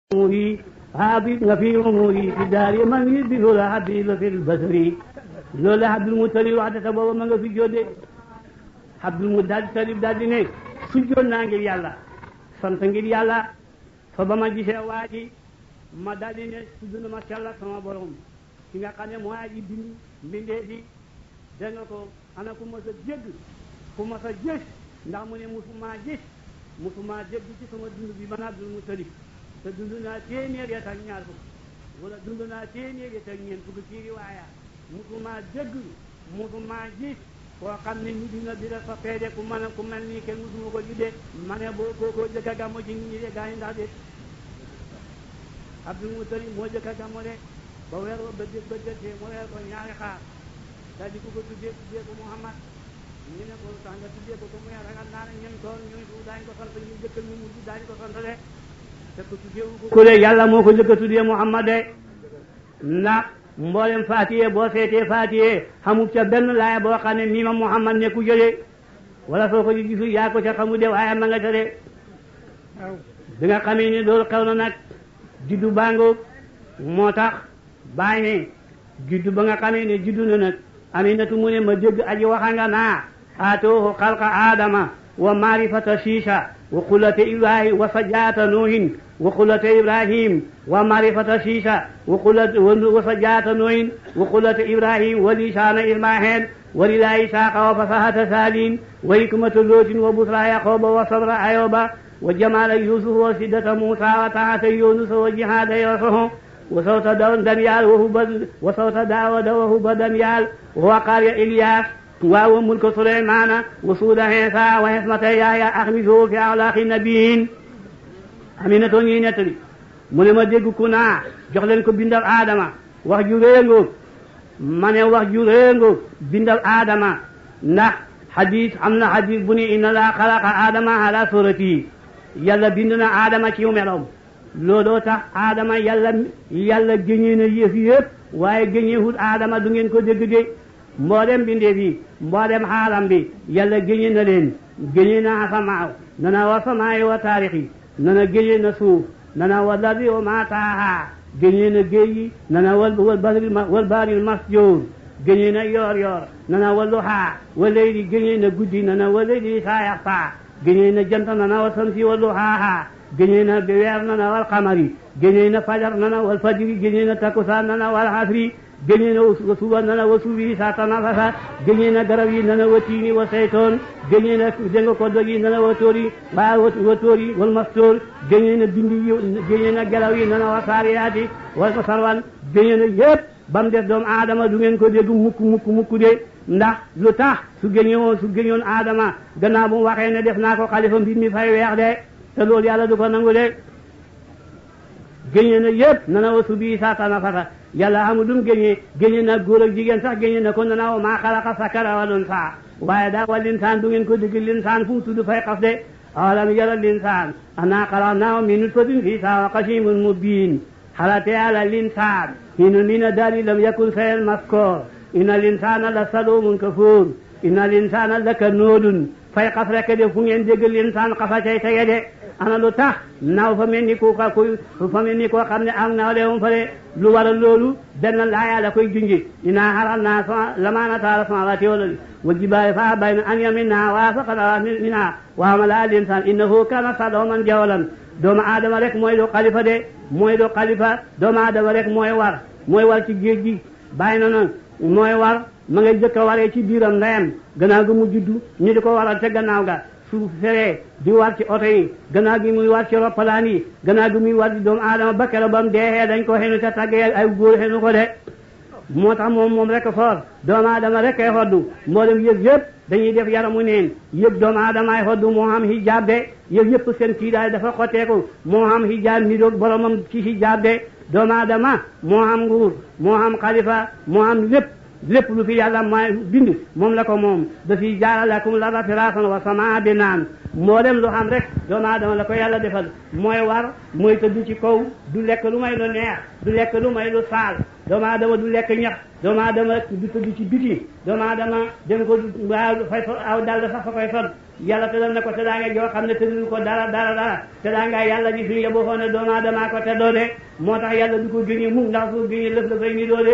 أموري حافظ في أموري في دار من يدي لولا حبيب في البصري لولا عبد المطلب waxta booba ma nga fi jóode Abdul Mutalib daal di ne su joon naa ngir yàlla sant ngir yàlla fa ba ma gisee waa ji ma daal di ne tudd na ma sell sama borom ki nga xam ne moo aji bind mbindee fi da nga ko ana ku ma sa jégg ku ma sa gis ndax mu ne musuma gis musuma jégg ci sama dund bi man Abdul Mutalib te dund naa téeméer ya ak ñaar fukk wala dund naa téeméer ya ak ñeent fukk ci riwaaya musuma dégg musuma gis koo xam ne ñu dina dina fa feede ku mën a ku mel nii kenn musuma ko juddee ma ne boo kookoo jëkk a gàmmo ci nit ñi de gaa yi ndax de Abdul Mutalib moo jëkk a gàmmo de ba weer ba bët ba jëttee mu weer ko ñaari xaar daal di ko ko tuddee tuddee ko Muhammad ñu ne ko tax nga tuddee ko ko mu ragal naa ne ñun tool ñu daañu ko sant ñu jëkk ñu mujj daañu ko sant de ku de yàlla moo ko njëkk a tuddee Muhammad de ndax mboolem faatiye boo seetee faatiye xamul ca benn laaya boo xam ne mii ma Muhammad ne ku jëlee wala soo ko gisul yaa ko ca xamu de waaye ma nga ca de bi nga xamee ni loolu xew na nag juddu bango moo tax bàyyi ne juddu ba nga xamee ne juddu na nag Aminatu mu ne ma dégg aji waxa nga naa aatoohu xalqa aadama wa maarifata siisa wa qullata ibrahim wa sajaata nuuhin wa qullata ibrahim wa marifata siisa wa qullata wa sajaata nuuhin wa qullata ibrahim wa lisaana ismaahil wa lilaa isaaqa wa fasahata saalin wa hikmata lootin wa busra yaqooba wa sabra ayoba wa jamaala yusuf wa siddata muusa wa taata yunusa wa jihaada yoosoho wa sawta daniyal wa huba wa sawta daawada wa huba daniyal wa waqaarya ilyas waaw mulka Suleymaana wa suuda Iisaa wa xismata Yahya axmisu fi axlaaqi nabiyin Aminata ñuy nettali mu ne ma dégg ku naa jox leen ko bindal Adama wax ju réengoog ma ne wax ju réengoog bindal Adama ndax xadis am na xadis bu ni inna laa xalaqa Adama ala surati yàlla bind na Adama ci meloom looloo tax Adama yàlla yàlla géñee na yëf yëpp waaye géñeewut Adama du ngeen ko dégg de mboolem bindeef yi mboolem xaalam bi yàlla géñe na leen géñe na asamaaw nana wa samaayi wa taarixi nana géñe na suuf nana wa lardi wa maa taaha géñe na géej yi nana wal wal baril wal baril masjoor géñe na yoor yoor nana wa luhaa wa leyli géñe na guddi nana wa leyli saa yaxfaa géñe na jant nana wa samsi wa luhaaha géñe na weer nana wal xamari géñe na fajar nana wal fajri géñe na takusaan nana wal asri géñee na suba nana wa suubi sa tanafasa géñee na garab yi nana wa tiini wa saytoon géñee na dénga ko doj yi nana wa tóori waa wa tóori wal mastóor géñee na bindi yi géñee na gelaw yi nana wa saariyaati wa sarwan géñee na yépp ba mu des doomu aadama du ngeen ko dégg mukk mukk mukk de ndax lu tax su géñewoon su géñoon aadama gannaaw bu mu waxee ne def naa ko xalifa mbir mi fay weex de te loolu yàlla du ko nangu de géñee na yépp nana wa suubi sa tanafasa yàlla amul dum géñee géñe na góor ak jigéen sax géñe na ko nana wa maa xalaqa sakara wal unsaa waaye daa wa linsaan du ngeen ko dégg linsaan fu mu tudd fay xas de awalam yara linsaan annaa xalaqnaahu min nutfatin fii saa qasiimun mubiin xalate ala linsaan hinu mina daali lam yakun shay'an maskoor inna linsaana la saluumun kafuur inna linsaana la kanuudun fay xas rek de fu ngeen dégg linsaan xasa cay tege de ana lu tax naaw fa mel ni ku ka kuy fa mel ni koo xam ne am naaw leewum fa de lu waral loolu benn laaya la koy junji inaa xaral naa sama lamaana taala samaawaati wal ardi wal jibaali fa abayna an yaminna wa asaqna minha wa hamalaha al insaan innahu kaana zaluuman jahuulan doomu aadama rek mooy do xalifa de mooy do xalifa doomu aadama rek mooy war mooy war ci géej gi bàyyi na noonu mooy war ma ngay jëkk a waree ci biiram ndeyam gannaaw ga mu juddu ñu di ko waral te gannaaw ga su feree di war ci oto yi gannaaw gi muy war ci roppalaan yi gannaaw gi muy war ci doomu aadama ba keroog ba mu deexee dañ ko xenu ca tàggee ay góor xenu ko de moo tax moom moom rek foor doomu aadama rek ay xoddu mboolem yëg yëpp dañuy def yaramu neen yëg doomu aadama ay xoddu moo xam hijaab de yëg yëpp seen kiidaay dafa xotteeku moo xam hijaab niroog boromam ci hijaab de doomu aadama moo xam nguur moo xam xalifa moo xam lépp lépp lu fi yàlla may bind moom la ko moom dafiy jaaralakum larda firaasan wa samaa binaan mboolem lu xam rek doomu aadama la ko yàlla defal mooy war mooy tëdd ci kaw du lekk lu may lu neex du lekk lu may lu saal doomu aadama du lekk ñax doomu aadama du tëdd ci biti doomu aadama dem ko waaw fay fa aw dal sax fa koy sol yàlla tëddal na ko te daa nga joo xam ne tëddul ko dara dara dara te daa nga yàlla ji suñu yeboo xoon ne doomu aadama ko te doo de moo tax yàlla du ko génne mukk ndax su génne lëf la fay ni doo de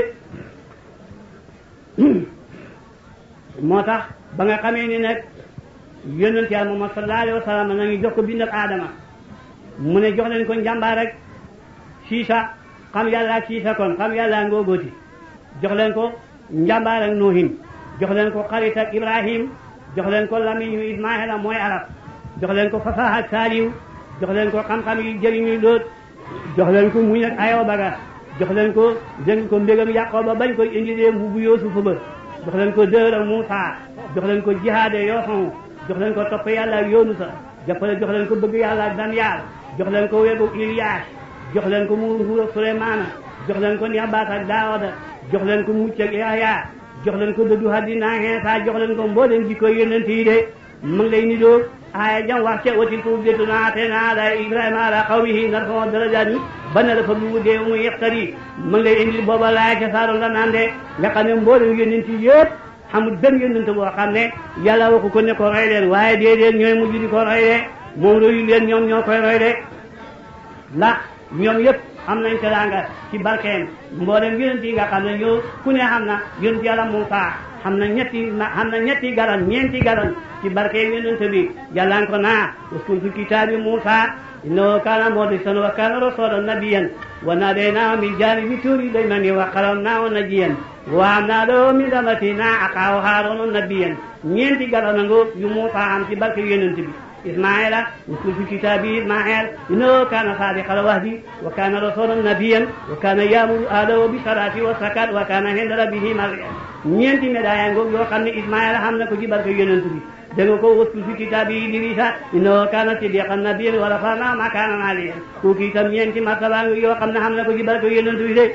moo tax ba nga xamee ni nag yonent yàlla Muhammad sallallahu alayhi wa sallam na ngi jox ko bindab aadama mu ne jox leen ko njàmbaar rek siisa xam yàlla ak siisa kon xam yàlla ak ngóogooti jox leen ko njàmbaar ak noohin jox leen ko xarit ak ibrahim jox leen ko lamiñu ismaila mooy arab jox leen ko fasaha ak saaliw jox leen ko xam-xam yi jëriñuy loot jox leen ko muñ ak ayoo baga jox leen ko dégg ko mbégam yàqooba bañ koy indilee mbubu yoosufa ba jox leen ko dër ak Muusa jox leen ko jihaade yooxon jox leen ko topp yàlla ak yoonu sa jàppale jox leen ko bëgg yàlla ak Daniyaal jox leen ko wegu Iliyaas jox leen ko mu nguur ak Suleymaana jox leen ko Niabaas ak Daawuda jox leen ko mucc ak Yahya jox leen ko dëddu àddina Iisaa jox leen ko mbooleem jikko yonent yi de mu ngi lay nidoo aaya jam wax ca watil ko ubbetuna atena ala Ibrahima ala qawmihi narfa'u darajaati ba ne dafa lu dee mu yextari mu ngi lay indil booba laaya ca saaru la naan de nga xam ne mbooleem yonent yi yëpp xamul benn yonent boo xam ne yàlla waxu ko ne ko roy leen waaye déedéet ñooy mujj di ko roy de moom royu leen ñoom ñoo koy roy de ndax ñoom yëpp am nañ teraanga ci barkeem mboolem yonent yi nga xam ne ñoo ku ne xam na yonent yàlla Muusaa xam na ñetti xam na ñetti garan ñeenti garan ci barkeem yonent bi yàlla ko naa uskun fi kitaabi Muusaa innahu kaana mukhlisan wa kaana rasuulan nabiyyan wa nadaynaahu min jaanibi tuuri l-aymani wa qarrabnaahu najiyyan wa habnaa lahu min rahmatinaa axaahu Haaruuna nabiyyan ñeenti garan nga yu Muusaa am ci barke yonent bi ismaila uskun fi kitaabi ismail innahu kaana saadiqal wa'di wa kaana rasuulan nabiyyan wa kaana ya'muru ahlahu bis salaati wa zakaati wa kaana inda rabbihi mardiyan ñeenti médaille ngoog yoo xam ne ismaila xam na ko ci barke yonent bi da nga ko uskun fi kitaabi idrisa innahu kaana siddiqan nabiyyan wa rafa'naahu makaanan aliyyan kooku itam ñeenti martaba yoo xam ne xam na ko ci barke yonent bi de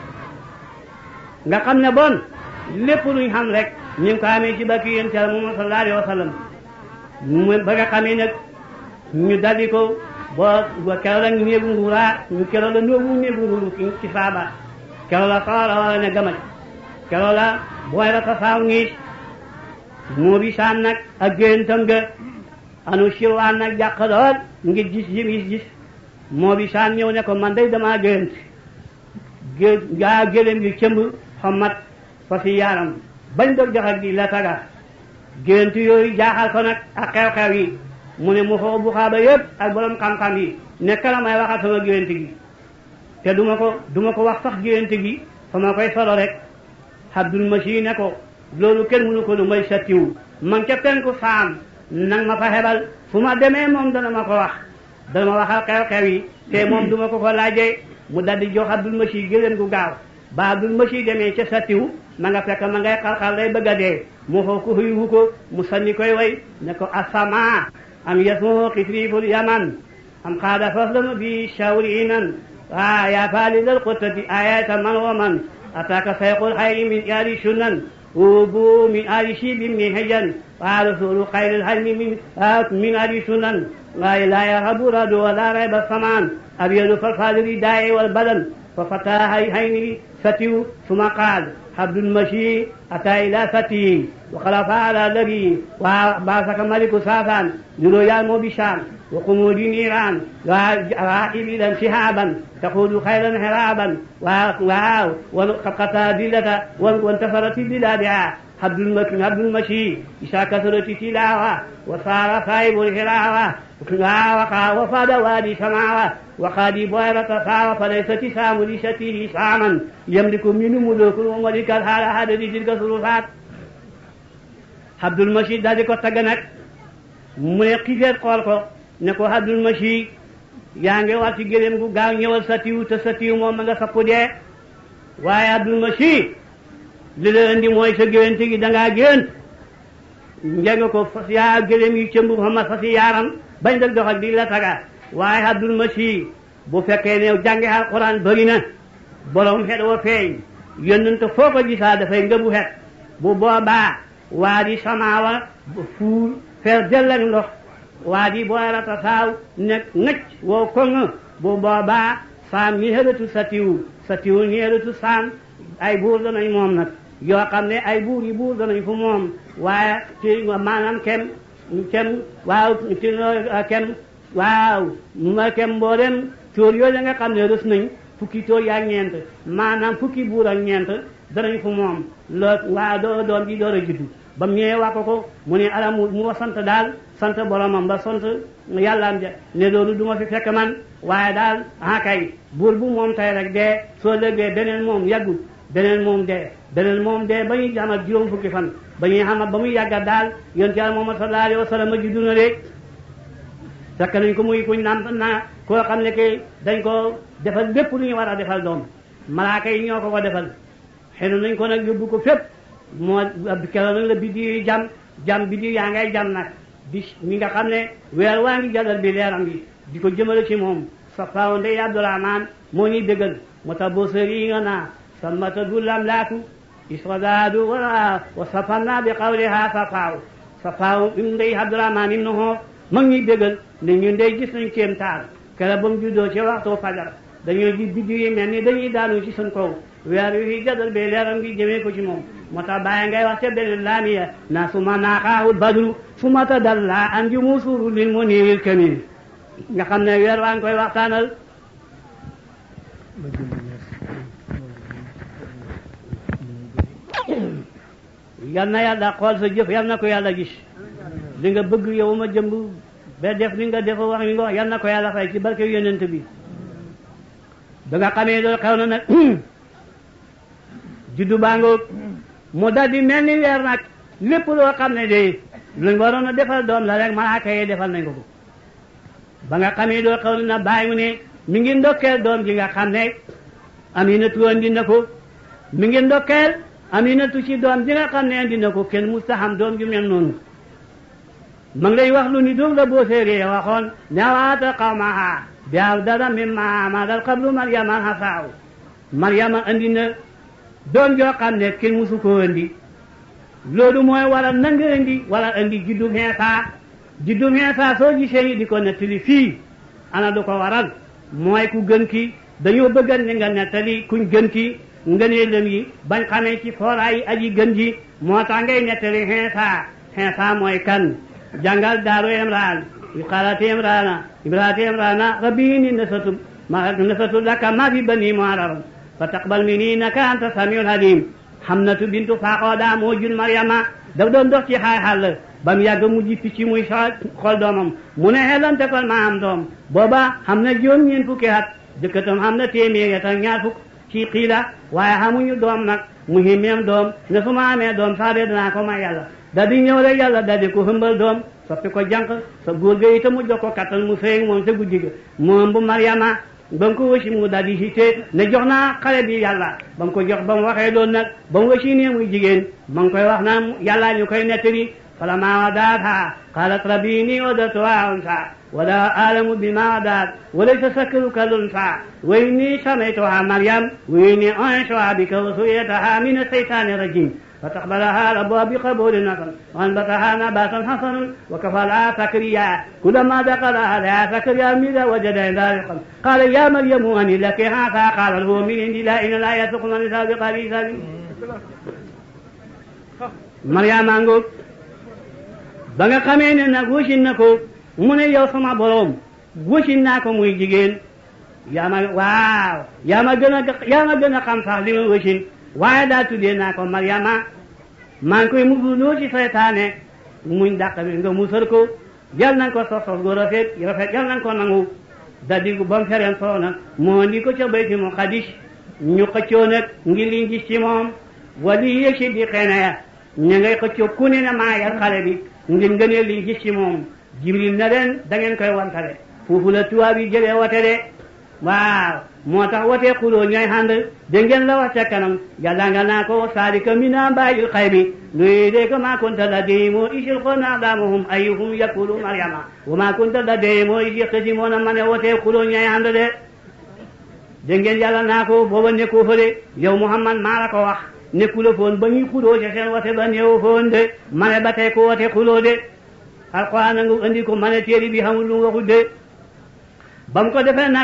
nga xam ne bon lépp luñ xam rek ñu ngi ko amee ci barke yonent Yàlla Muhammad sallallahu alayhi wa sallam mu ba nga xamee nag ñu daldi ko boo keroog la néegu nguuraa ñu keroog la néegu néegu nguuru ci saaba keroog la sawara wala ne gamaj keroog la booy la ta saaw ngiis moo bi saan nag ak géntam ga anu sirwaan nag jàq lool ngir gis yi gis gis moo bi saan ñëw ne ko man day damaa gént gé gaa gélém gi cëmb xommat fa si yaaram bañ dog jox ak di la taga gént yooyu jaaxal ko nag ak xew-xew yi mu ne mu xoo bu xaaba yëpp ak borom xam-xam yi nekk la may waxal sama gént gi te duma ko duma ko wax sax gént gi fa ma koy solo rek Abdul Masi ne ko loolu kenn mënu ko lu may sattiwu man ca penku saam nang ma fa xebal fu ma demee moom dana ma ko wax dana ma waxal xew-xew yi te moom duma ko ko laajee mu daldi jox Abdul Masi gëléem gu gaaw ba Abdul Masi demee ca sattiwu ma nga fekk ma ngay xal-xal lay bëgg a dee mu xoo ko xuyuwu ko mu sanni koy way ne ko asama am yasmuhu xisriful yaman am xaada faslanu bi shawri inan wa ya falidal qutati ayata man wa man ataka sayqul xayri min yaari sunan wubu min ali shibin min hejan wa rasulu xayril halmi min min ali sunan wa la yarhabu radu wa la rayba saman abyadu falfadiri daa'i wal badan fa fata hayni فتيو ثم قال عبد المشي أتى إلى فتيه وخلف على نبي وبعثك ملك سافان لرؤيا بشام وقمود نيران وعائب إذا شهابا تقول خيرا هرابا وقد قطع دلة وانتفرت بلادها عبد المكي عبد المشي إذا كثرت تلاوة وصار صاحب الهراوة وقع وفاد وادي سماوة وقادي بويرة صار فليس سام لشته ساما يملك منه ملوك وملك الحال هذا تلك ثلثات Abdul Masi daal di ko tagg nag mu ne xifeet xool ko ne ko Abdul Masi yaa ngi war ci gëléem gu gaaw ñëwal sa tiw te sa tiw moom ma nga sapp dee waaye Abdul Masi li la indi mooy sa géwénte gi dangaa gént njëng ko fas yaa gëléem yu cëmb xama fas yaaram bañ dal dox ak di la taga waaye Abdul Masi bu fekkee ne jànge alquran bëri na borom xet wa feeñ yónnante foo ko gisaa dafay ngëbu xet bu boobaa waa di samaawa fuur fees dell ak ndox waa di booy rata saaw nekk ngëcc wow koŋ bu boobaa saam ñi xëratu satiwu satiwu ñi xëratu saam ay buur danañ moom nag yoo xam ne ay buur yi buur danañ fu moom waaye ci maanaam kem kem waaw ci kem waaw ma kem mboolem tóor yooyu nga xam ne rës nañ fukki tóor yaa ñeent maanaam fukki buur ak ñeent danañ fu moom loo waa doo doom ji door a juddu ba mu ñëwee wax ko ko mu ne ala mu mu sant daal sant boromam ba sant yàllaam ja ne loolu du ma fi fekk man waaye daal ah kay buur bu moom tay rek dee soo lëggee beneen moom yàggut beneen moom dee beneen moom dee ba ñuy xamal juróom fukki fan ba ñuy xamal ba muy yàggat daal yonent Yàlla Muhammad sallallahu alayhi wa sallam a juddu na de fekk nañ ko muy kuñ nàmp naa koo xam ne que dañ ko defal lépp lu ñu war a defal doom malaaka yi ñoo ko ko defal xenu nañ ko nag yóbbu ko fépp moo keroog nag la biddi yu jam jam biddi yaa ngay jam nag di mi nga xam ne weer waa ngi jàllal bi leeram bi di ko jëmale ci moom sa faaw ndey Abdourahman moo ñuy dëggal moo tax boo sëri yi nga naa sammata du lam laatu isradadu wa wa safanna bi qawliha sa faaw sa faaw im ndey Abdourahman im na xoof mag ñuy dëggal ne ñun ndey gis nañ kéem taal keroog ba mu juddoo ci waxtu fajar dañoo ji biddi yi mel ni dañuy daanu ci suñ kaw weer wi jadal be leeram gi jëmee ko ci moom moo tax bàyyi ngay wax ca beneen laamiya na suma naaxaahul badru suma tadalla an ju musuuru lil muniril kamil nga xam ne weer waa ngi koy waxtaanal yal na yàlla xool sa jëf yal na ko yàlla gis li nga bëgg yow ma jëmb ba def li nga def wax li nga wax yal na ko yàlla fay ci barke yonent bi ba nga xamee loolu xew na nag juddu baangoog mu dal di mel ni weer nag lépp loo xam ne de luñ waroon a defal doom la rek malaaka yi defal nañ ko ko ba nga xamee loolu xew na bàyyi mu ne mi ngi ndokkeel doom ji nga xam ne aminatu andi na ko mi ngi ndokkeel aminatu ci doom ji nga xam ne andi na ko kenn mustaxam doom ju mel noonu ma ngi lay wax lu ni doom la boo séeree waxoon newaata qawmaha bi afdala mimma amadal qablu maryama hasaaw maryama andi na doom joo xam ne kenn musu ko andi loolu mooy wala nanga andi wala andi juddu Iisaa juddu Iisaa soo gisee ni di ko nettali fii ana du ko waral mooy ku gën ki dañoo bëggan ni nga nettali kuñ gën ki ngëneelam yi bañ xamee ci fooraayi aji gën ji moo tax ngay nettali Iisaa Iisaa mooy kan jàngal daaru Imraan qaalat Imraana imraatu Imraana rabbi inni nasatu ma nasatu laka ma fi bani muharram fa taqbal minni innaka anta samiul alim Hamnatu bintu Faaxooda moo jur Maryama daf doon dox ci xaay xàll ba mu yàgg mu ji picc muy xool doomam mu ne xelante kon ma am doom booba xam na juróom ñeent fukki at jëkkatam xam na téeméer ak ñaar fukk ci xiila waaye xamuñu doom nag mu himmeem doom ne su ma amee doom saa dee danaa ko may yàlla da di ñëw rek yàlla da di ko hëmbal doom soppi ko jànq sa góor ga itam mu jox ko kattan mu sëy moom sa guddi ga mu ëmb Maryama ba mu ko wësi mu daal di hite ne jox naa xale bi yàlla ba mu ko jox ba mu waxee loolu nag ba mu wësi nee muy jigéen ma ngi koy wax naan yàllaa ñu koy nettali falammaa wadaathaa qaalat rabbi innii wada'tuhaa unsaa wa laa a'lamu bimaa wada'at wa laysa zakaru kal-unsaa wa innii sammaytuhaa Maryam wa innii u'iizuhaa bika wa zurriyyatahaa mina shaytaani rajiim فتقبلها ربها بقبول حسن وانبتها نباتا حسنا وكفلها زكريا كلما دخل عليها زكريا الميل وجد عندها رزقا قال يا مريم ان لك هذا قال هو من عند الله ان لا يسق من النساء بقبيل مريم ango ba nga xamee ne nag wasin na ko mu ne yow sama borom wasin naa ko muy jigéen yaa ma waaw yaa ma gën a yaa ma gën a xam sax li ma wasin waaye daal tuddee naa ko Maryama maa ngi koy musuloo ci seytaane muñ dàq bi nga musal ko jal nañ ko sos sos gu rafet rafet jal nañ ko nangu da di ba mu fereen soo nag moo ndi ko ca bayti mu xadis ñu xëccoo nag ngir liñ gis ci moom wali yëg si di xëy na ya ñu ngay xëccoo ku ne na maa yar xale bi ngir ngënee liñ gis ci moom jibril na leen da ngeen koy wantale foofu la tubaab yi jëlee wote de waaw moo tax watee xuloo ñooy ànd dégg ngeen la wax ca kanam yàlla nga naa ko saalika min ambaa'il xaybi nuuriikaa maa kunta ladayhim iz yulquuna aqlaamahum ayyuhum yakfulu maryama wa maa kunta ladayhim iz yaxtasimuuna ma ne watee xuloo ñooy ànd de dégg ngeen yàlla naa ko booba nekkoo fa de yow Muhammad maa la ko wax nekkula foon ba ñuy xuloo ca seen wate ba néew foon de ma ne ba tey ko wate xuloo de alxuraan nga andi ko ma ne téere bi xamul lu waxul de ba mu ko defee nag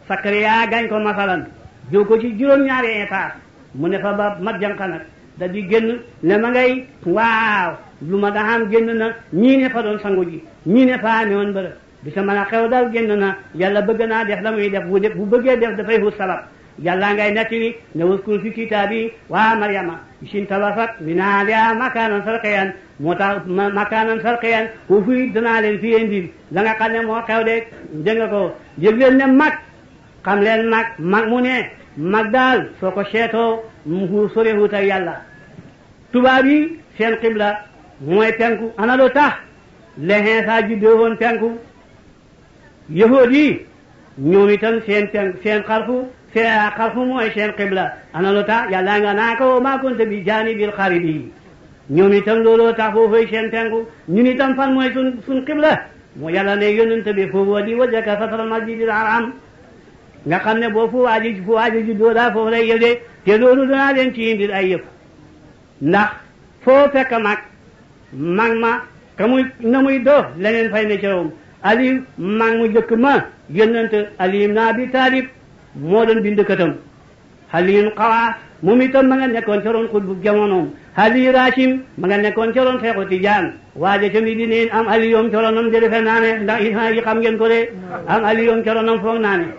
Sakariya gañ ko masalan jiw ko ci juróom-ñaari étage mu ne fa ba mat jànqa nag da di génn ne ma ngay waaw lu ma daxam génn na ñii ne fa doon sangu ji ñii ne fa amee woon bërëb bi sa mën a xew dal génn na yàlla bëgg naa def la muy def bu def bu bëggee def dafay wut sabab yàlla ngay nettali ne waskur fi kitaabi waa Maryama sin tabasat min ahliha makaanan sarqiyan moo tax makaanan sarqiyan foofu it danaa leen fi indil la nga xam ne moo xew de dégg nga ko yëg leen ne mag xam leen mag mag mu ne mag daal soo ko seetoo mu sorewut ak yàlla tubaab yi seen xibla mooy penku ana lu tax lexin saa juddoo woon penku yahood yi ñoom itam seen penku seen xarfu seen xarfu mooy seen xibla ana lu tax yàlla nga naa ko maa kunta bi jaanibil xaribi ñoom itam looloo tax foofu seen penku ñun itam fan mooy sun sun xibla moo yàlla ne yonent bi foofu wa di wajjaka satral masjidil haram nga xam ne boo fu waaji fu waaji juddoo daa foofu lay yëg te loolu danaa leen ci indil ay yëf ndax foo fekk mag mag ma ka muy na muy doo leneen fay ne cawam ali mag mu jëkk ma yonent ali ibn abi talib moo doon bind katam xaliin xawaas moom itam ma nga nekkoon ca roon xutbu jamonoom xali rachim ma nga nekkoon ca roon xeexu tijaan waaje ca mi di neen am ali yoom ca roonam de defe naa ne ndax yi xam ngeen ko de am ali yoom ca roonam foog naa ne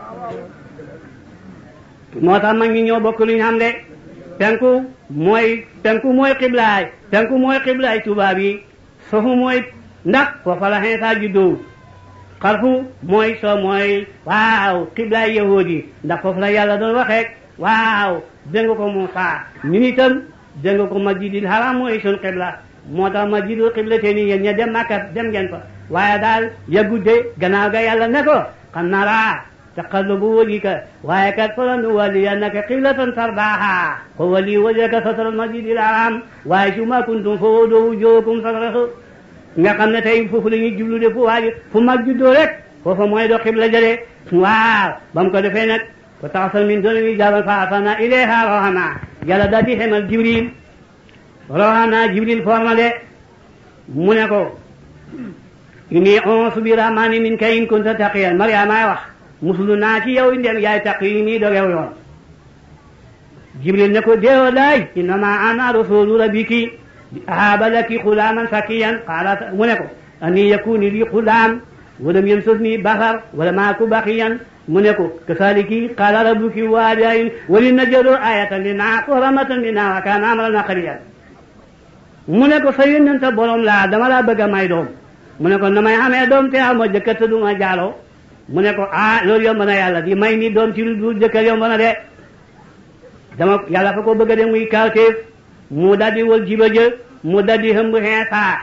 moo tax mag ñi ñoo bokk lu ñu xam de penku mooy penku mooy xiblaay penku mooy xiblaay tubaab yi sofu mooy ndax foofa la xeesaa juddoo xarfu mooy so mooy waaw xiblaay yahood yi ndax foofu la yàlla doon waxeek waaw dégg ko Muusaa ñun itam dégg ko masjidil haram mooy sun xibla moo tax masjidul xibla te ni yéen ña dem Makka dem ngeen fa waaye daal yagudde gannaaw ga yàlla ne ko xam naa laa taqallubu wajhika waaye kat falanuwalliyannaka qiblatan tardaaha fa walli wajhaka satral masjidil haram waaye su ma kuntum fa walluu wujuhakum satrahu nga xam ne tey foofu la ñuy jublu de fu waaji fu mag juddoo rek foofa mooy do xibla jële waaw ba mu ko defee nag fa taxasal min dooni jaaban fa arsalna ilayha rohana yàlla daal di xemal jibril rohana jibril forma de mu ne ko inni onsu bi rahmani min ka in kunta taqiyan mariamaay wax musulu naa ci yow ndem yaay taq yi nii dogew yoon jibril ne ko deewo laay innama ana rasulu rabbiki ahaba laki xulaaman sakiyan qaala mu ne ko ani yakuni li xulaam walam yamsasni basar wala maaku baqiyan mu ne ko kasaliki qaala rabbuki waadayin wali najalo ayatan lina wa rahmatan lina wa kaana amran maqdiyan mu ne ko sa yónnenta borom laa dama laa bëgg a may doom mu ne ko na may xamee doom te amoo jëkkër te du ma jaaloo mu ne ko ah loolu yomb na yàlla di may ni doom ci lu dul jëkkër yomb na de dama yàlla fa ko bëgg a de muy kawteef mu daldi wal jiba jë mu daldi hëmb xeesaa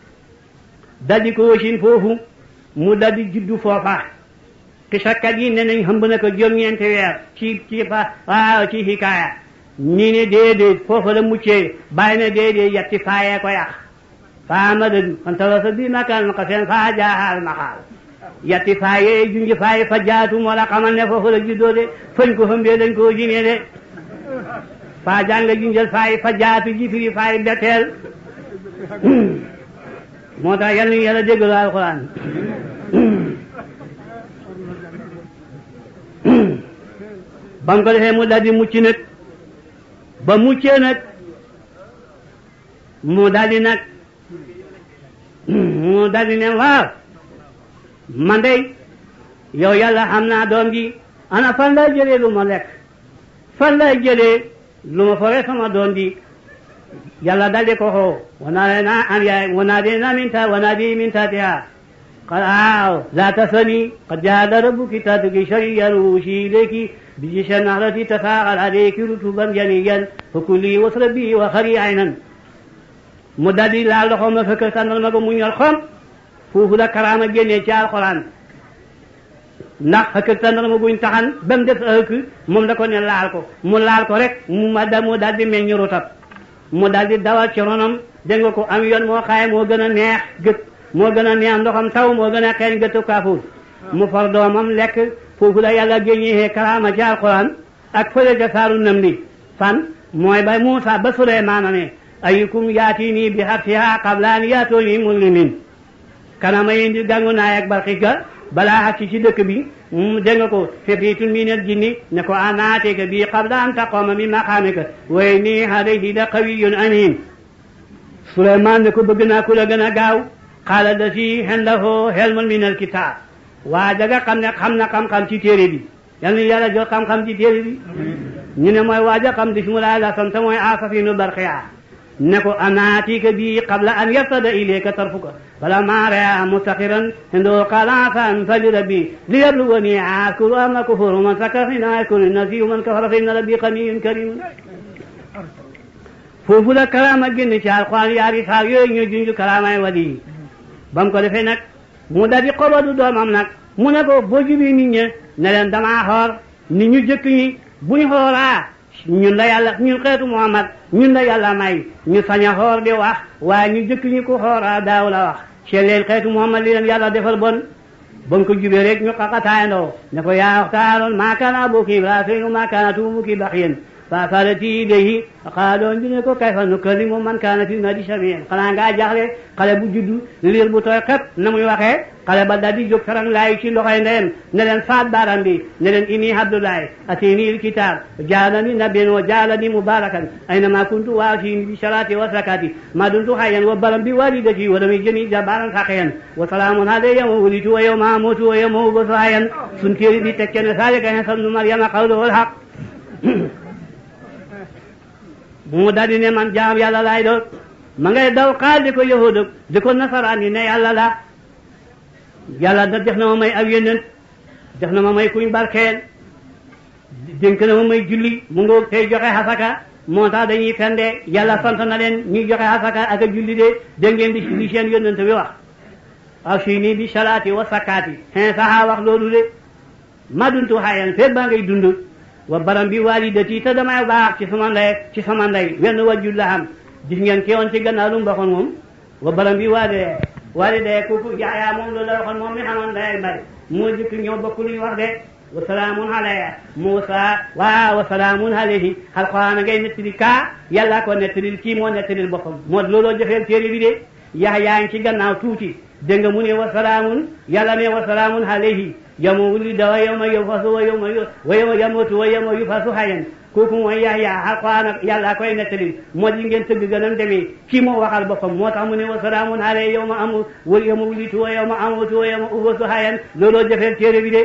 daldi ko wasin foofu mu daldi juddu foofa xisakkat yi ne nañ hëmb na ko juróom-ñeenti weer ci ci fa waaw ci hikaaya ñii ne déedéet foofa la muccee bàyyi ne déedéet yatti faayee ko yàq faa ma dëgg kon tala sa bii makaan ma ko seen faa jaaxaal ma xaal yatti faayee junji faaye fa jaatu moo la xamal ne foofu la juddoo de fañ ko hëmbee dañ koo jinee de faa jànga junjal faaye fa jaatu ji firi faaye betteel moo tax yal nañu yàlla déggalu alxuraan ba mu ko defee mu daldi mucc nag ba muccee nag mu daldi nag mu daldi ne waaw man de yow yàlla xam naa doom ji ana fan lay jëlee lu ma lekk fan lay jëlee lu ma fore sama doom ji yàlla daldi ko xoo wanaa na an yaay wanaa di na minta wanaa di minta tiha قال آه لا تثني قد جعل ربك تاتك شريا وشي إليك بجيش النهرة تفاعل عليك رتبا جنيا فكلي واشربي وخري عينا مدد لا لخوم فكر سنر مغو من يرخم فوف دا كرامة جنيا جاء القرآن ndax xëkk tàndal ma buñ taxan ba mu def ëkk moom da ko ne laal ko mu laal ko rek mu ma da mu daal di meññ rutab mu daal di dawal ci ronam dégg nga ko am yoon moo xaaye moo gën a neex gët moo gën a neex ndoxam taw moo gën a xeeñ gëtu kaafuur mu far doomam lekk foofu la yàlla génnee karaama ci alquran ak fële ca saaru nam li fan mooy ba Muusa ba Suleymaana ne ayukum yaati nii bi harsiha qabla an yaatooni muslimin kanama yi di gàngu naay ak barxis ga balaa ak ci dëkk bi mu dégg nga ko xifriitun minal jinni ne ko anaatika bii qabla an taqooma min maqaamika wa inni alayhi la qawiyyun amiin Suleymaan ne ko bëgg naa ku la gën a gaaw qaala lazi indahu ilmun minal kitaab waa jaga xam ne xam na xam-xam ci téere bi yal na yàlla jox xam-xam ci téere bi ñu ne mooy waaja xam bismillah la sant mooy asafinu barqiya ne ko anaatika bi qabla an yartada ilayka tarfuka falammaa raa mustaqiran indahu qaala asaa an fali rabbi liyabluwani ashkuru am akfuru man shakara fa innamaa yashkuru li nafsihi wa man kafara fa inna rabbi ganiyyun kariim foofu la karaama génn ci alxuraan yaari saar yooyu ñoo junj karaamaay wali yi ba mu ko defee nag mu dal di xobadu doomam nag mu ne ko boo jubi nit ñi ne leen damaa xoor ni ñu jëkk ñi buñ xooraa ñun la yàlla ñun xeetu Muhammad ñun la yàlla may ñu sañ a xoor di wax waaye ñu jëkk ñi ku xooraa daaw la wax ci leen xeetu Muhammad li leen yàlla defal bon ba mu ko jubee rek ñu xaqataayandoo ne ko yaa waxtaaroon maa kaana abuki Ibrahima maa kaanat ummuki baxiyan fasalati ilayhi qaaloo ñu ne ko kayfa nukallimu man kaana fi nadi samiyan xanaa ngaa jaxle xale bu juddu liir bu tooy xep na muy waxee xale ba daal di jóg farang laay ci loxoy ndeyam ne leen faat baaram bi ne leen inni abdullahi atini alkitab jaalani nabiyan wa jaalani mubarakan aynama kuntu wa atini bi salati wa zakati ma dumtu hayyan wa baram bi walidati wa lam yajini jabbaran saqiyan wa salaamun alayya yawma wulidtu wa yawma amutu wa yawma ub'athu hayyan sun téere bi tekke ne zalika Iisaa ibnu Maryama qawluhu al-haqq mu daldi ne man jaam yàlla laay doon ma ngay daw xaal di ko yahuud di ko nasaraan yi ne yàlla la yàlla da def na ma may ab yónnent def na ma may kuñ barkeel dénk na ma may julli mu ngoog tey joxe xasaka moo tax dañuy fende yàlla sant na leen ñuy joxe xasaka ak a julli de dégg ngeen di li seen yónnent bi wax aw si nii bi salaati wa sakkaati xin saxaa wax loolu de ma duntu xayan feet baa ngay dund wa baram bi walidati te damay baax ci sama ndey ci sama ndey wenn wajjul la am gis ngeen ki woon ci gannaaw lu mu waxoon moom wa baram bi walide walide kooku jaayaa moom loolu la waxoon moom mi xamoon ndey ak bari moo jëkk ñoo bokk lu ñu wax de wa salaamun alayya Muusa waa wa salaamun alayhi alxuraan ngay nettali kaa yàlla ko nettalil kii moo nettalil boppam moo looloo jëfeel téere bi de Yaxya ngi ci gannaaw tuuti dégg nga mu ne wa salaamun yàlla ne wa salaamun alayhi yawma wulida wa yawma yub'asu wa yawma wa yawma yamuutu wa yawma yub'asu hayyan kooku mooy Yaxya Alxuraan ak yàlla koy nettali moo di ngeen tëgg gënam demee kii moo waxal boppam moo tax mu ne wa salaamun alayhi yawma amu wa yawma wulitu wa yawma amuutu wa yawma ub'asu hayyan looloo jëfeel téere bi de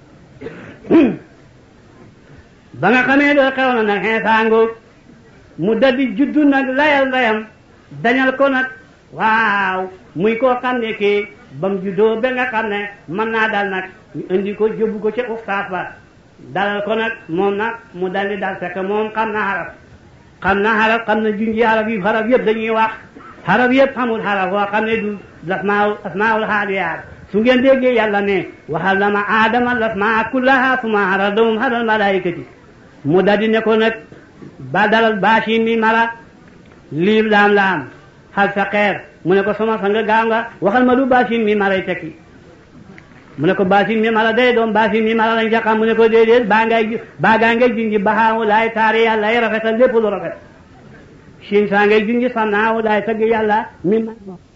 ba nga xamee loolu xew na nag Iisaa ngoog mu daldi juddu nag layal layam dañal ko nag waaw muy koo xam ne kii ba mu juddoo ba nga xam ne mën naa dal nag ñu indi ko jóbbu ko ca ustaas ba dalal ko nag moom nag mu daldi dal fekk moom xam na xaraf xam na xaraf xam na junji xaraf yi xaraf yëpp dañuy wax xaraf yëpp xamul xaraf woo xam ne du asmaul asmaul xaaliyaat su ngeen déggee yàlla ne wa allama aadama lasmaa kullaha summa aradahum alal malaikati mu daldi ne ko nag ba dalal baasin mi mara liib laam laam xal sa xeer mu ne ko sama sang gaaw nga waxal ma du baasin mi maray tekki mu ne ko baasin mi mara day doom baasin mi mara lañ ca xam mu ne ko déedéet baa ngay baa gaa ngay junji baxaawu laay taari yàlla ay rafetal lépp lu rafet siin saa ngay junji sannaawu laay tagg yàlla mi ma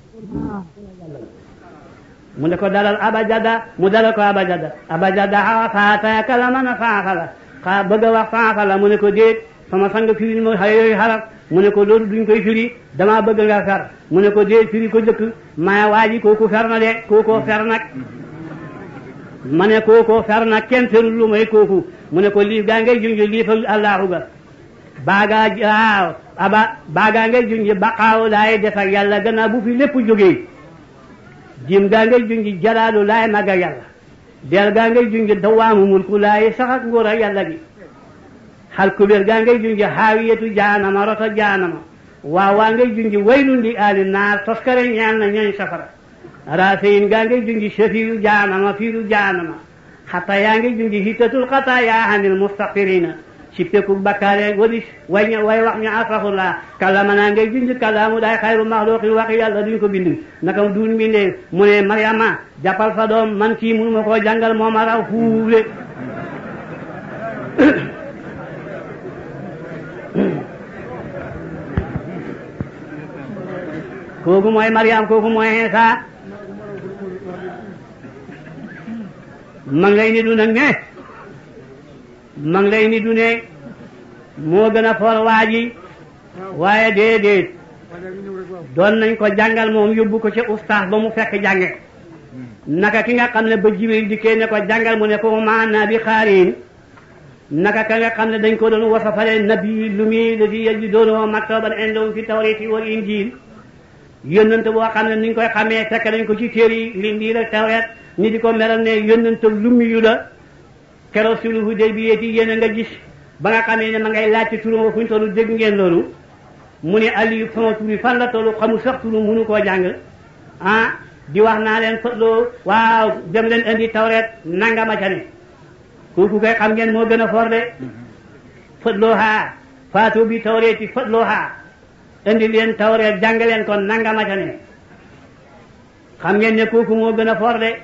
mu ne ko dalal abajada mu dalal ko abajada abajada xawa faata kala mën a faafala xaa bëgg a wax faafala mu ne ko déet sama sang firil mo xay yooyu xaraf mu ne ko loolu duñ koy firi damaa bëgg nga fer mu ne ko déet firi ko jëkk maa waaji kooku fer na de kookoo fer nag ma ne kookoo fer nag kenn ferul lu may kooku mu ne ko liif gaa ngay junj liif ak allahu ga baagaa waaw aba baagaa ngay junj baqaawu laay def ak yàlla gannaaw bu fi lépp jógee jim gaa ngay junj jalaalu laay mag ak yàlla del gaa ngay junj dawaamu mulku laay sax ak nguur ak yàlla gi xal kubéer gaa ngay junj xaawiyatu jaanama rota jaanama waaw waa ngay junj waylun li aali naar toskare ñaan na ñooñ safara raaseyin gaa ngay junj shafiyu jaanama fiiru jaanama xata yaa ngay junj hitatul xata yaa anil mustaqirina sippeku bakkaare wadi way way wax ñu astaxfirullah kàllaama naa ngay junj kàllaamu daay xayru maxluqin waxi yàlla duñ ko bind naka duun mbindee mu ne Mariama jàppal sa doom man kii mënu ma koo jàngal moo ma raw fuule kooku mooy Mariam kooku mooy Iisa ma ngi lay ni du nag ne ma ngi lay ni du ne moo gën a for waa ji waaye déedéet doon nañ ko jàngal moom yóbbu ko ca ustaas ba mu fekk jànge naka ki nga xam ne ba jibril dikkee ne ko jàngal mu ne ko maana bi xaariin naka ka nga xam ne dañ ko doon wasafale nabi lu muy la di yëlji doonoo maktaban indahum fi tawrati wal injil yónnante boo xam ne ni ñu koy xamee fekk nañ ko ci téere yi lindiil ak tawreet ñi di ko meral ne yónnante lummi yu la keroog sulhu Hudaybiya yi yéen a nga gis ba nga xamee ne ma ngay laaj ci turam fu ñu tollu dégg ngeen loolu mu ne Aliou sama tur yi fan la tollu xamul sax turu mënu koo jàng ah di wax naa leen fëtloo waaw dem leen indi tawreet nangama ca ne kooku koy xam ngeen moo gën a for de fëtloo haa faatu bi tawreeti fëtloo haa indi leen tawreet jàng leen kon nangama ca ne xam ngeen ne kooku moo gën a for de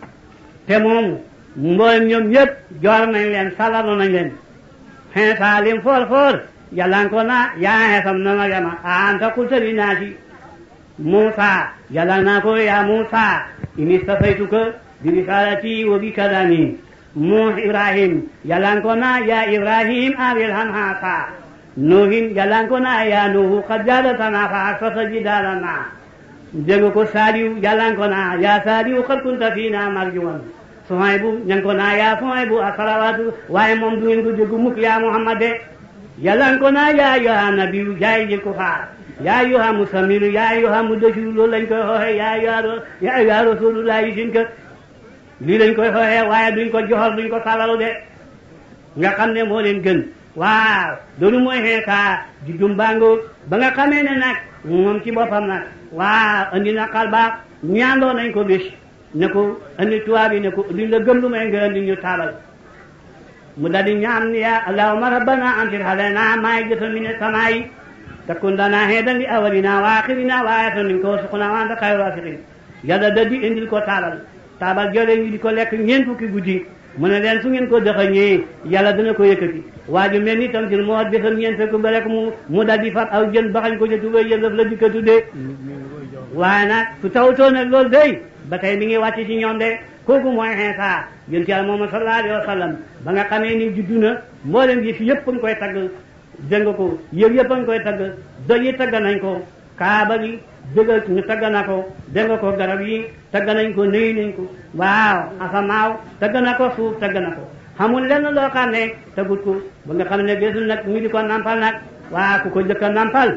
te moom mboolem ñoom ñëpp joor nañ leen salano nañ leen xinsa lim foor foor yàlla ko na yaa xeesam na Maryama a anta qulta linnaasi Muusa yàlla naa ko yaa Muusa inni stafaytuka bi risalati wa bi kalami mu Ibrahim yàlla ko na yaa Ibrahim aril han haasa Nuhin yàlla ko na yaa Nuhu qad jaadatana fa asfata jidaalana dégg ko Saaliw yàlla ko na yaa Saaliw qad kunta fiina marjuwan Suhaybu ñan ko naa yaa Suhaybu asalawaatu waaye moom du ngeen ko dégg mukk yaa Muhammad de yàlla ko naa yaa ayyuha nabiyu jaay jël ko faar yaa ayyuha musamilu yaa ayyuha mudassiru loolu lañ koy xooxee yaa ayyuha yaa ayyuha rasulullahi sin ka lii lañ koy xooxee waaye duñ ko joxor duñ ko salalu de nga xam ne moo leen gën waaw loolu mooy xeekaa di dumbaango ba nga xamee ne nag moom ci boppam nag waaw andi na xal baax ñaandoo nañ ko bés ne ko andi tubaab yi ne ko luñ la gëm lu may nga andi ñu taabal mu daldi ñaan ya allahumma rabbana anzil alayna maa'idatan mina samaa'i takun lana heedan li awwalina wa aaxirina wa aayatan minka warzuqna wa anta xayru raaziqiin yàlla daldi indil ko taabal taabal joolee ñu di ko lekk ñeent fukki guddi mu ne leen su ngeen ko dëxañee yàlla dana ko yëkkati waa ju mel ni tam ci moo bésam ñeent fekk ba rek mu mu daldi fab aw jën baxañ ko ca tubéy jën daf la di ko tuddee waaye nag su tawtoo nag loolu day ba tey mi ngi wàcc ci ñoom de kooku mooy Iisaa yonent Yàlla Muhammad sallallahu alayhi wa sallam ba nga xamee ni juddu na mboolem yi fi yëpp a ngi koy tagg dégg nga ko yëpp yëpp a ngi koy tagg doj yi tagg nañ ko kaaba gi dëgg ñu tagg na ko dégg nga ko garab yi tagg nañ ko nuyu nañ ko waaw asamaaw tagg na ko suuf tagg na ko xamul lenn loo xam ne tagut ko ba nga xam ne gésul nag ñu di ko nampal nag waaw ku ko jëkk a nampal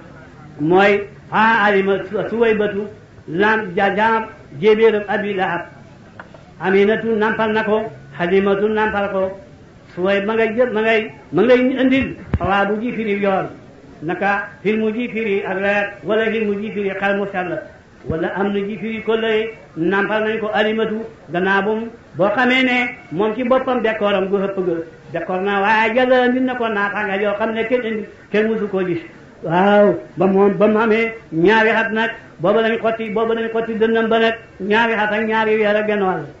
mooy a alima suway batu lam jajaam jéebéeram abi lahab aminatu nampal na ko halimatu nampal ko suway ma ngay jël ma ngay ma ngay indil xawaa bu ji firi yoon naka xilmu ji firi ak leer wala xilmu ji firi xel mu sell wala am na ji firi ko lay nampal nañ ko alimatu gannaaw bu boo xamee ne moom ci boppam décooram gu xëpp ga décoor na waaye jëla nit na ko naataanga yoo xam ne kenn indi kenn musu koo gis waaw ba moom ba mu amee ñaari xat nag booba lañ xotti booba lañ xotti dënnam ba nag ñaari xat ak ñaari weer ak genn wàll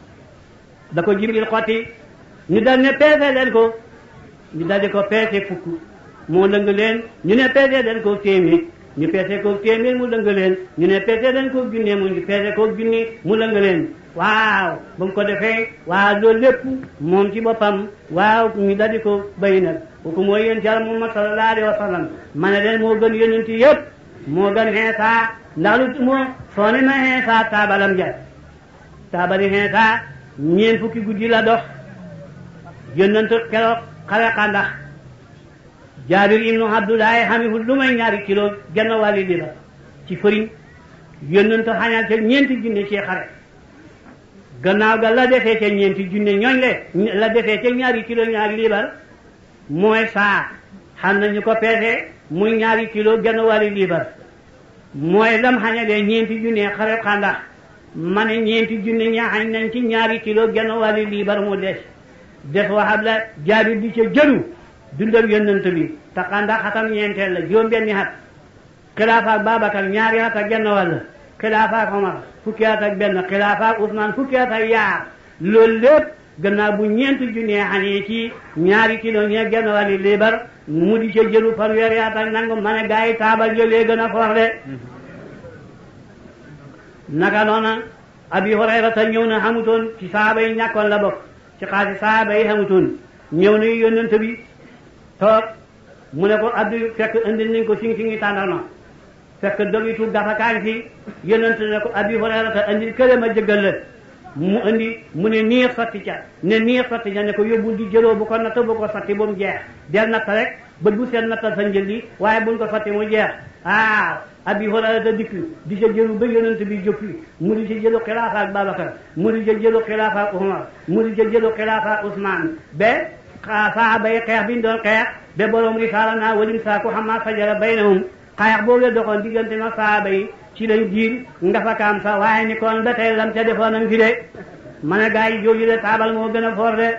da ko jibril xotti ñu dal ne peese leen ko ñu dal di ko peese fukk moo lëng leen ñu ne peese leen ko téeméer ñu peese ko téeméer mu lëng leen ñu ne peese leen ko junne mu ñu peese ko junni mu lëng leen waaw ba mu ko defee waaw loolu lépp moom ci boppam waaw ñu dal di ko bay nag kooku mooy yéen ci Yàlla Muhammad sallallahu alayhi wa sallam ma ne leen moo gën yonent yëpp moo gën Iisaa ndax lu moo soo ne ma Iisaa taabalam ja taabali Iisaa ñeent fukki guddi la dox yónnante keroog xare xandax Jaabir ibnu Abdullahi xamihul lu may ñaari kilo genn wàlli li la ci fëriñ yónnante xañal ca ñeenti junne ci xare gannaaw ga la defee ca ñeenti junne ñooñ le la defee ca ñaari kilo ñaari liibar mooy saa xam nañu ko peese muy ñaari kilo genn wàlli liibar mooy lam xañalee ñeenti junne xare xandax ma ne ñeenti junne ñaaxañ nañ ci ñaari kilo genn wàlli liibar mu des des waxab la Jaabir di ca jëlu dundal yonent bi te xandax xatam ñeenteel la juróom benni xat xilaafa ak Babacar ñaari xat ak genn wàll xilaafa ak Omar fukki at ak benn xilaafa ak Ousmane fukki at ak yaar loolu lépp gannaaw bu ñeenti junne xane ci ñaari kilo ñee genn wàlli liibar mu di ca jëlu fanweeri at ak nangu ma ne gaa yi taabal jëlee gën a foor de naka noona abi hurayrata ñëw na xamutoon ci saaba yi ñàkkoon la bokk ci xaasi saaba yi xamutoon ñëw na yónnent bi toog mu ne ko abdi fekk indi nañ ko sing singi tàndarma fekk dogitu gafakaañ fi yónnent ne ko abi hurayrata indi kële ma jëggal la mu indi mu ne niir sotti ca ne niir sotti ca ne ko yóbbul di jëloo bu ko natt bu ko sotti ba mu jeex del natt rek bët bu seen nattal sa njël li waaye buñ ko sotti mu jeex ah abi hurayrata dikk di sa jëlu ba yonent bi joppi mu di ci jëlu xilaafa ak Babacar mu di ca jëlu xilaafa ak Umar mu di ca jëlu xilaafa ak Ousmane ba saaba yi xeex bi ñu doon xeex ba borom risaala naa walim saa ko xamaa fajara baynahum xeex boobu la doxoon diggante na saaba yi ci lañ jiir nga fa kaam sa waaye ni kon ba tey lam ca defoon am fi de ma ne gaa yi jooju de taabal moo gën a foor de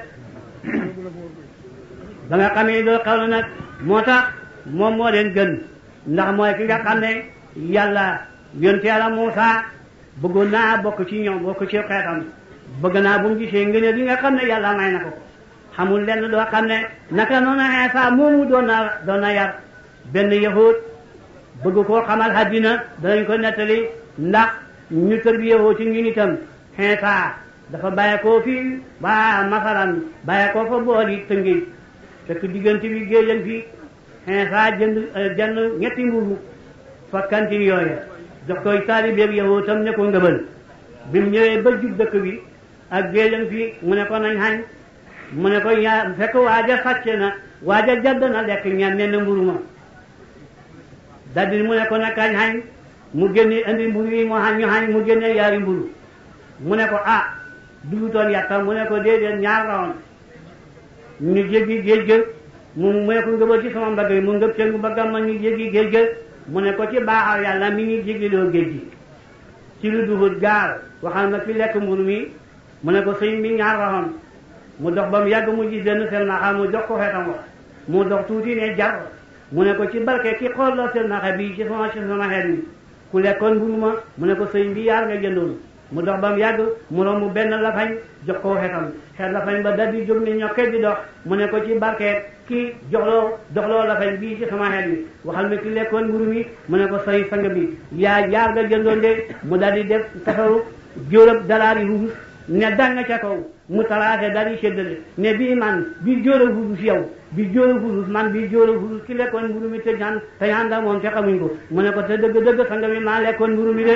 ba nga xamee loolu xew na nag moo tax moom moo leen gën ndax mooy ki nga xam ne yàlla yonte yàlla Muusa bëggoon naa bokk ci ñoom bokk ci xeetam bëgg naa bu mu gisee ngëneel li nga xam ne yàlla may na ko xamul lenn doo xam ne naka noonu Iisaa moomu doon na doon na yar benn yahud bëgg koo xamal àddina danañ ko nettali ndax ñu tërbiyewoo ci ñun itam Iisaa dafa bàyyeekoo fii ba masalan bàyyeekoo fa booli tëngi fekk diggante bi géejan fii Iisaa jënd jënd ñetti mburu fa kantin yooyu jox koy taalibeeb yow tam ne ko ngëbal bi mu ñëwee ba jub dëkk bi ak géejan fii mu ne ko nañ xañ mu ne ko yaa fekk waaja sàcce na waaja jadd na lekk ñam ne na mburu ma daldi mu ne ko nag kañ xañ mu génne indi mburu yi mu xañ ñu xañ mu génne yaari mburu mu ne ko ah dugutoon yàtta mu ne ko déedéet ñaar la woon ñu jéggi géej ga mu mu ne ko ngëbal ci sama mbagg yi mu ngëb seen mbaggam ma ñu jéggi géej ga mu ne ko ci baaxal yàlla mi ñu jéggiloo géej gi ci lu duhut gaal waxal ma fi lekk mburu mi mu ne ko sëñ bi ñaar la woon mu dox ba mu yàgg mu gis benn sel naxa mu jox ko xeetam wax mu dox tuuti ne jar mu ne ko ci barke ki xool loo sel naxa bi ci sama ci sama xeet mi ku lekkoon mburu ma mu ne ko sëñ bi yaar nga jëndoon mu dox ba mu yàgg mu romb benn lafañ jox ko xeetam xeet lafañ ba dal di jóg ne ñokke di dox mu ne ko ci barke ki joxloo doxloo lafañ bii ci sama xeet mi waxal ma ki lekkoon mburu mi mu ne ko sëñ sang bi yaa yaar nga jëndoon de mu dal di def tafaru jóorab dalaari ruus ne danga ca kaw mu talaate dal di séddale ne bii man bii jóor a hudus yow bii jóor a hudus man bii jóor a hudus ki lekkoon mburu mi te ñaan te ñaan da moom te xamuñ ko mu ne ko te dëgg dëgg sanga mi maa lekkoon mburu mi de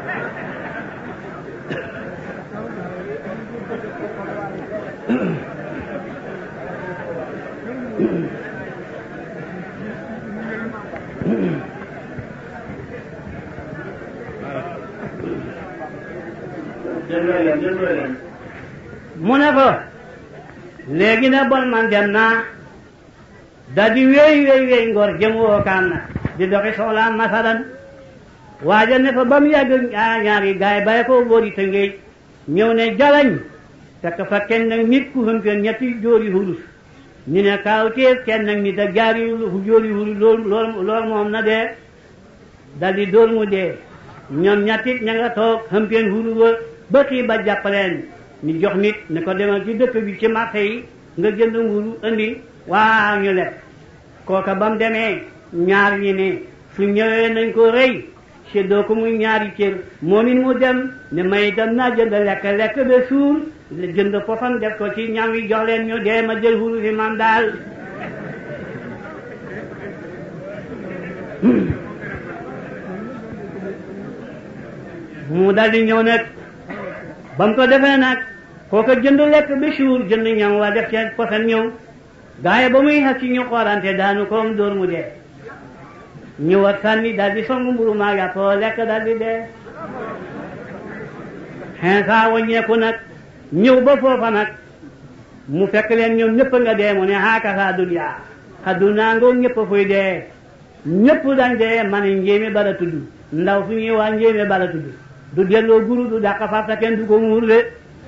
mu ne ko léegi na bon man dem naa da di wéy wéy wéy ngor jëm woo kaan na di doxi soxlaam masalan waaja ne fa ba mu yàgg ñaari gaay bàyyi ko boori tëngéej ñëw ne jalañ fekk fa kenn nag nit ku hëmpen ñetti jóori hulus ñu ne kaaw teef kenn nag nit ak jaari jóori hulus loolu loolu loolu moom na dee dal di dóor mu dee ñoom ñettit ña nga toog hëmpen hulus wa ba kii ba jàppaleen ñu jox nit ne ko demal ci dëkk bi ci marché yi nga jënd mburu indi waaw ñu lekk kooka ba mu demee ñaar ñi ne su ñëwee nañ ko rëy séddoo ko muy ñaari cër moom it mu dem ne may dem naa jënd lekk lekk ba suur jënd pofam def ko ci ñam yi jox leen ñu dee ma jël huru fi man daal mu dal di ñëw nag ba mu ko defee nag kooka jënd lekk ba suur jënd ñam waa def ca posan ñëw gaaye ba muy xas ci ñu xoolante daanu koom dóor mu dee ñu war sànni daal di songu mburu maa yàppoo lekk daal di dee xinsa waññeeku nag ñëw ba foofa nag mu fekk leen ñoom ñëpp nga dee mu ne haakasa duniyaa xaddunaa ngoo ñëpp fuy dee ñëpp dañ dee man njéeme bala tudd ndaw su ñuy waa njéeme bala tudd du delloo guru du dàq farta kenn du ko muur de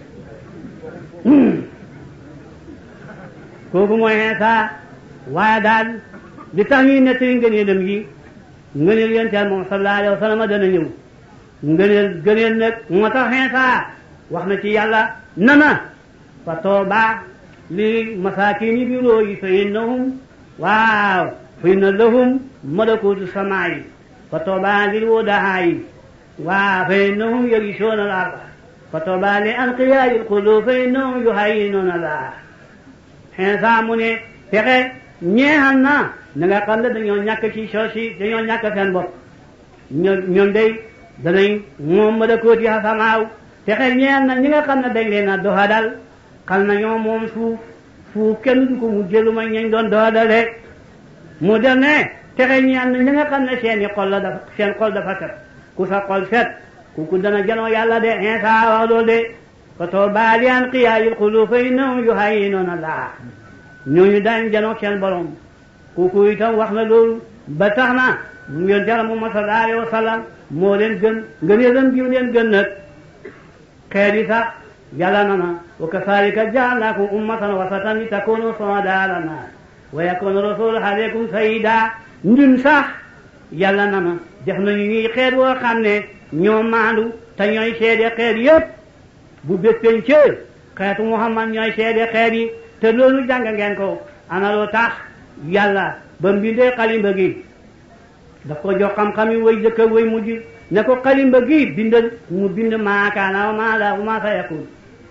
kooku mooy xinsa waaye daal li tax ñuy nettali ngëneelam yi ngëneel yonent moom sallallahu alayhi wa sallam dana ñëw ngëneel gëneel nag moo tax xinsa wax na ci yàlla nana fa tooba li masakini biro yi fa innahum waaw fa inna lahum malakutu samaayi fa tooba lil wudahaa yi waaw fa innahum yarisoona al arda فتوبى لأنقياء القلوب فإنهم يهينون الله xinsa mu ne fexe ñeexal na na nga xam ne dañoo ñàkk ci soos yi dañoo ñàkk seen bopp ñoom ñoom day danañ moom malakooti xasamaaw fexe ñeexal na ñi nga xam ne dañ leen a doxadal xam na ñoom moom suuf suuf kenn du ko mu jëlu ma ñañ doon doxadale mu dem ne fexe ñeexal na ñi nga xam ne seen i xol la dafa seen xol dafa set ku sa xol set kooku dana janoo yàlla de xinsa wax loolu de فتوبى لأنقياء القلوب فإنهم يهينون الله ñooñu daañ janoog seen borom kooku itam wax na loolu ba tax na yoon jara Muhammad sallallahu alayhi wa sallam moo leen gën ngëneelam gi leen gën nag xeet yi sax yàlla na na wa kazalika ja'alnakum ummatan wasatan li takunu shuhada'a ala nas wa yakuna rasulu alaykum shahida ñun sax yàlla na na def nañu ñuy xeet woo xam ne ñoo maandu te ñooy seede xeet yépp bu bés pencee xeetu Muhammad ñooy seede xeet yi te loolu jàng ngeen ko ana loo tax yàlla ba mbindee xalimba gi daf ko jox xam-xam yi way jëkk way mujj ne ko xalimba gi bindal mu bind maakaana wa maa la wa maa sa yakun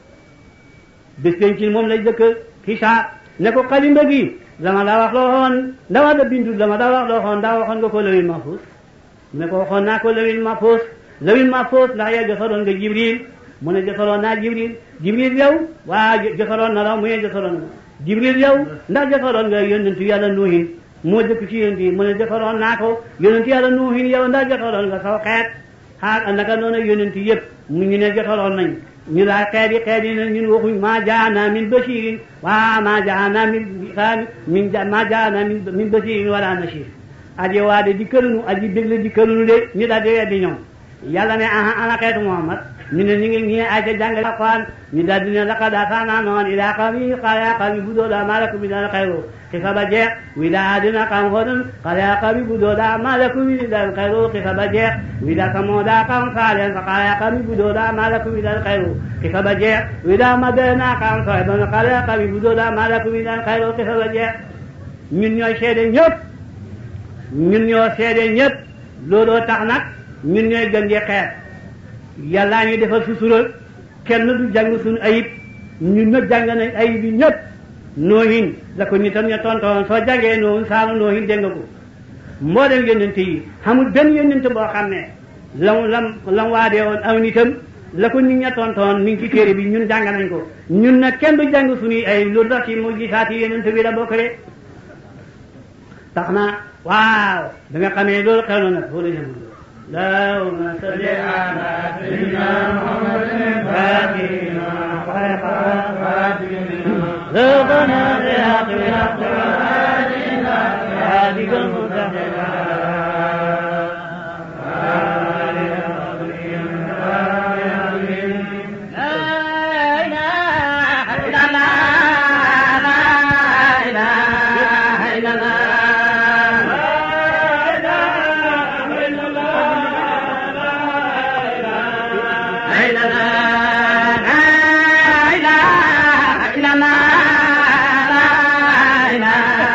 bés penc moom lay jëkk xisaab ne ko xalimba gi dama la wax loo xoon dama da bindu dama da wax loo xoon daa waxoon nga ko lawil mahfuus ne ko waxoon naa ko lawil mahfuus lawil mahfuus ndax yaa jotaloon nga Jibril mu ne jotaloon naa Jibril Jibril yow waa jotaloon na la mu ne jotaloon na Jibril yow ndax jotaloon nga yonentu yàlla nuuhin moo jëkk ci yonent yi mu ne jotaloon naa ko yonentu yàlla nuuhin yow ndax jotaloon nga saw xeet xaar naka noonu yonent yëpp mu ñu ne jotaloon nañ ñu laa xeet yi xeet yi ne ñun waxuñ maa jaana min bashirin waa maa jaana min min maa jaana min min bashirin wala nashir aji waa de di kërunu aji bégle di kërunu de ñu daal di weddi ñoom yàlla ne aha ana xeetu Muhammad ñu ne ñu ngi ñi ay ca jàngale alquran ñu daal di ne laqad arsalnaa Nuuhan ilaa qawmihi qaala yaa qawmi u'budu llaaha maa lakum min ilaahin ghayruhu xisa ba jeex wi daa dina qawm Huudin qaala yaa qawmi u'budu llaaha maa lakum min ilaahin ghayruhu xisa ba jeex wi daa Samuuda qawm Saalihin qaala yaa qawmi u'budu llaaha maa lakum min ilaahin ghayruhu xisa ba jeex wi daa Madyana qawm Shu'ayban qaala yaa qawmi u'budu llaaha maa lakum min ilaahin ghayruhu xisa ba jeex ñun ñooy seede ñëpp ñun ñoo seede ñëpp looloo tax nag ñun ñooy gën di xeet yàllaa ñu defal sutura kenn du jàng suñu ayib ñun nag jàng nañ ayib yi ñëpp noohin la ko nitam ña tontoon soo jàngee noonu saalu noohin dégg nga ko mboolem yónnent yi xamul benn yónnent boo xam ne lam lam lam waadee woon aw nitam la ko nit ña tontoon mi ngi ci téere bi ñun jàng nañ ko ñun nag kenn du jàng suñuy ayib loolu tax ci mu gisaati yónnent bi la bokk de tax na waaw da nga xamee loolu xew na nag loolu jamono اللهم صل على سيدنا محمد الفاتح ذوقنا بالحق بالحق وآلنا هاديك المتقين la la la la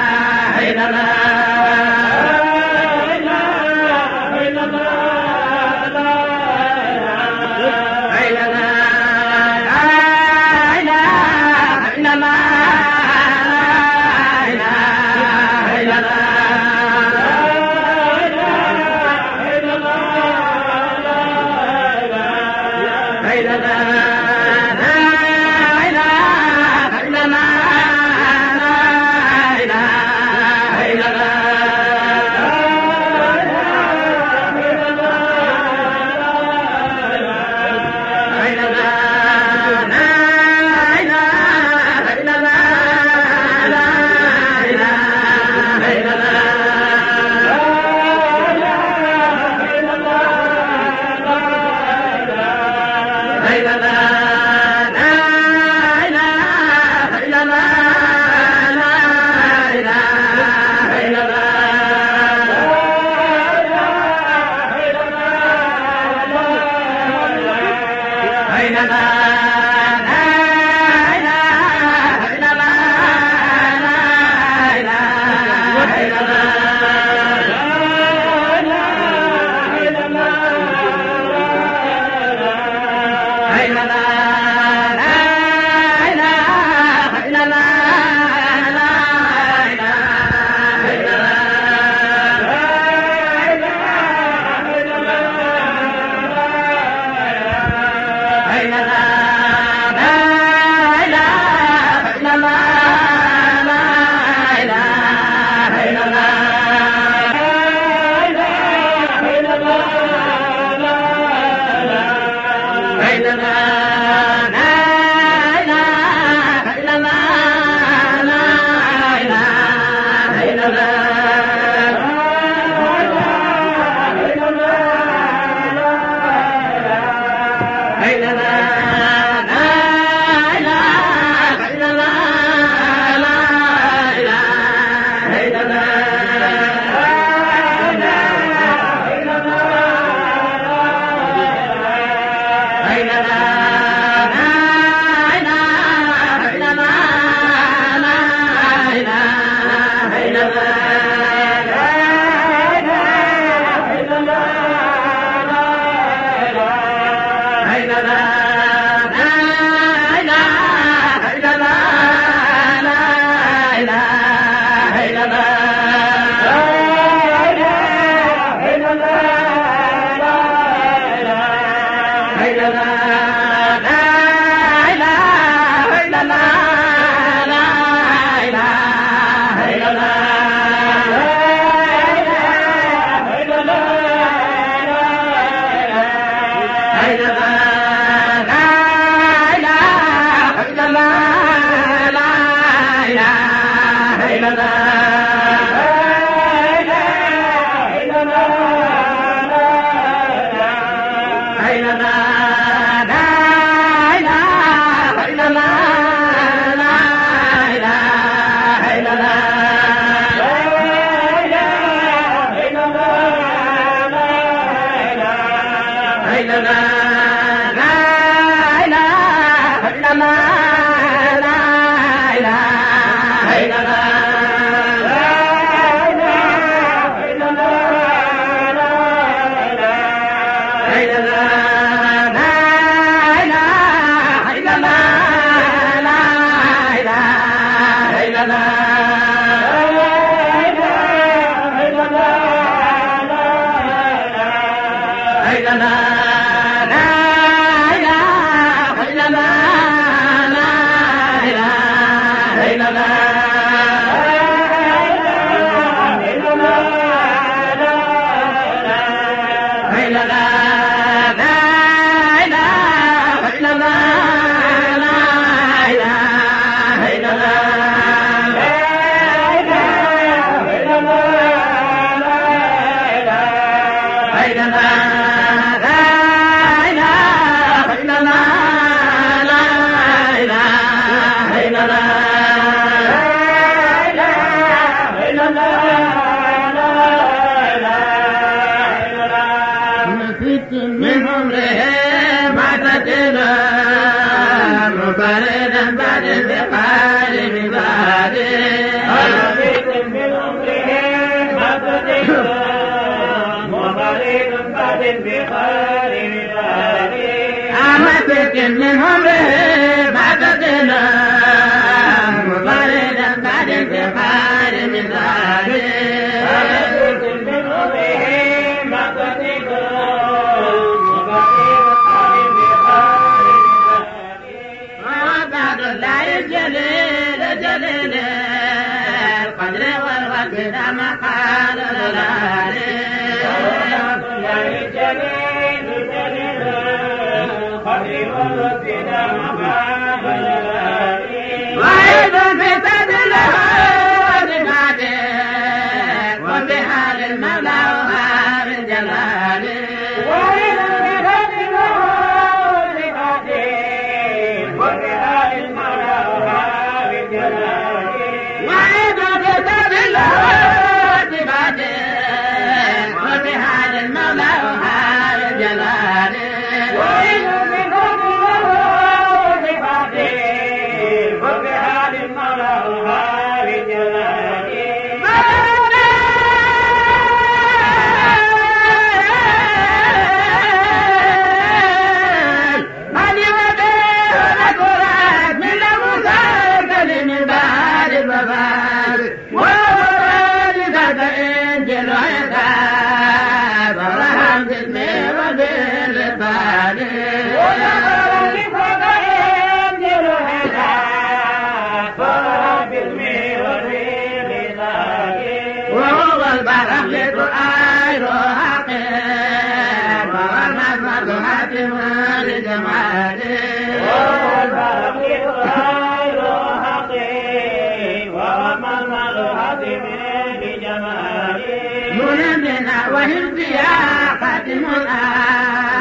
وهم فيها خاتم الآن